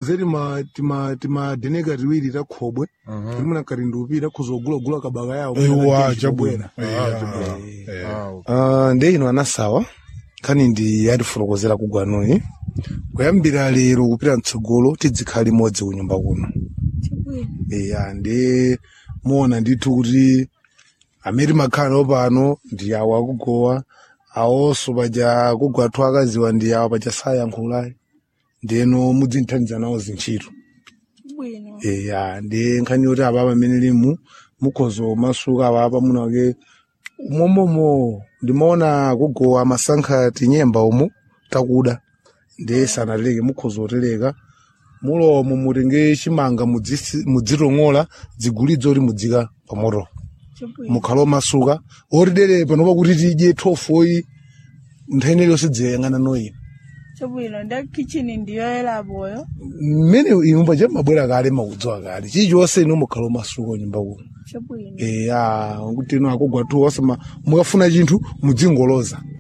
zedi ma tima tima deneka tiwiri ta khobwe tilimuna katindupi takhuzogulagula kabaka yawo ewa kuti chabwino chibwera. Eh, Ah, ndi ino anasawa nkhani ndi yatifotokozera kugwanuyi kuyambira lero kupita mtsogolo tidzikhala limodzi kunyumba kuno eya ndi muona ndithu kuti amene makhala pano ndi awo akugowa awonso paja kugwathu akaziwa ndi awo paja sayankhula ndeno mudzinthandiza nawo zintchito bwino eya ndi nkhani yoti apa pamene limu mukhozo masuka apapa munake momomo ndimaona kugowa masankha tinyemba umu takuda ndi sanatereke mukhozo otereka mulomo mutenge chimanga mudzisi- mudzitong'ola dzigulidze oti mudzika pamoto chabwino mukhala omasuka otidere panopa kuti tidye thofoyi nthene iliyonse dziyayang'ana noyi chabwino nda kitchen ndiyo elapoyo mmene imba cha mabwera kale makudziwa kale chilichonse ino mukhala omasuka nyumba kuno chabwino eya kuti ino akugwatuwa osema mukafuna chinthu mudzingoloza